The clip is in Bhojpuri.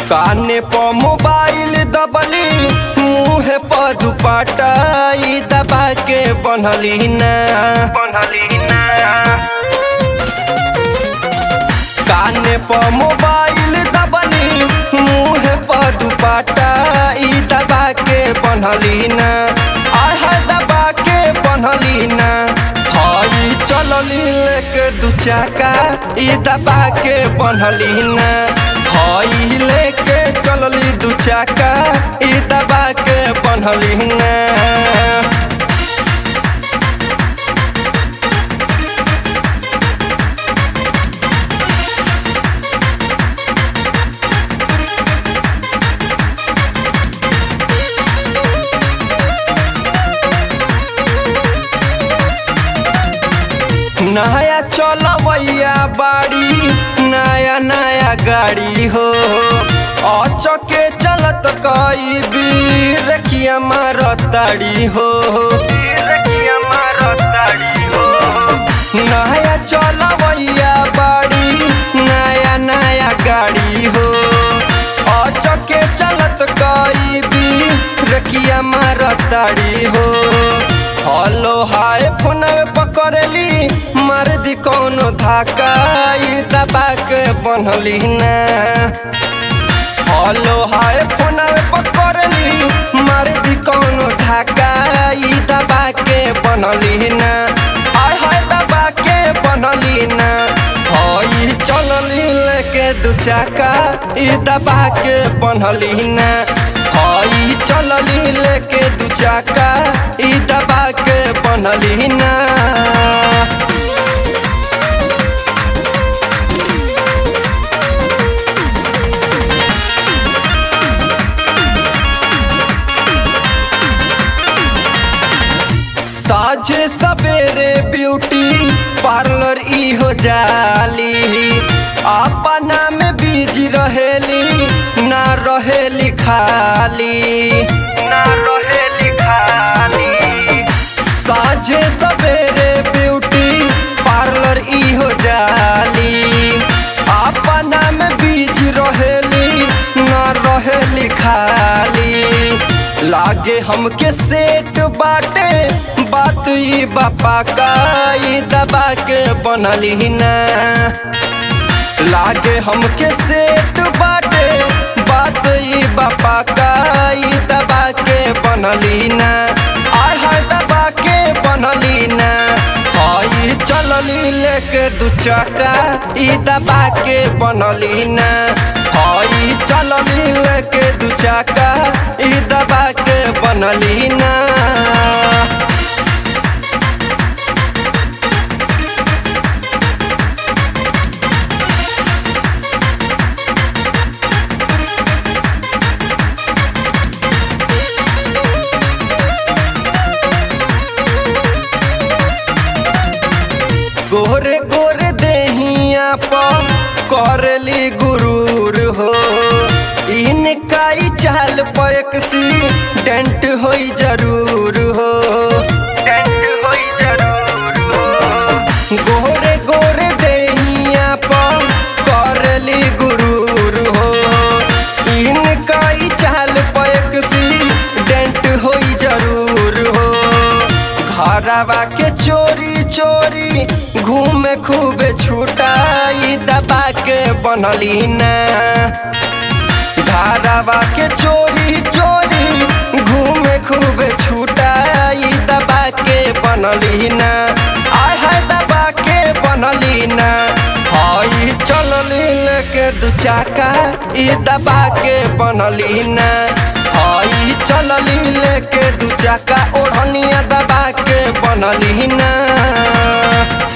काने पर मोबाइल दबली मुँह पर दुपट्टा ई दबा के बनली ना बनली ना काने पर मोबाइल दबली मुँह पर दुपट्टा ई दबा के बनली ना आह दबा के बनली ना हई चलली लेके दू चाका ई दबा के बनली ना हई लेके चलली दू चाका ई दबा के बनली ना नया चलवैया बाड़ी नया नया गाड़ी हो अचके चलत कई बीर किया मारताड़ी हो नया चलवैया बाड़ी नया नया गाड़ी हो अचके चलत कई बीर किया मारताड़ी हो हेलो हाय फोन पकड़ली मार दी कौनो धाका ई दबा के बनली ना हेलो हाय फोन पकड़ली मार दी कौनो धाका ई दबा के बनली ना आय हाय दबा के बनली ना हई चलली लेके दू चाका ई दबा के बनली ना हई चलली लेके दू चाका ई दबा के बनली ना साझे सवेरे ब्यूटी पार्लर ई हो जाली अपना में बिजी रहेली ना रहेली खाली ना रहेली खाली साझे सवेरे ब्यूटी पार्लर ई हो जाली अपना में बिजी रहेली ना रहेली खाली लागे हमके सेट बाटे बात ई बापा का ई दबा के बनली ना लागे हमके सेट बाटे बात ई बापा का ई दबा के बनली ना आय हाय दबा के बनली ना हई चलली लेके दू चाका ई दबा के बनली ना हई चलली लेके दू चाका ई दबा के बनली ना गोरे गोरे देहिया पर करली गुरूर हो इनका ई चाल पैक सी डेंट होई जरूर हो डेंट होई जरूर हो गोरे गोरे देहिया पर करली गुरूर हो इनका ई चाल पैक सी डेंट होई जरूर हो घरवा के चोरी चोरी घूमे खूबे छुटाई दबा के बनली ना घरवा के चोरी चोरी घूमे खूबे छुटाई दबा के बनली ना आय हाय दबा के बनली ना हई चलली लेके दू चाका ई दबा के बनली ना हई चलली लेके दू चाका ओढ़निया दबा के बनली ना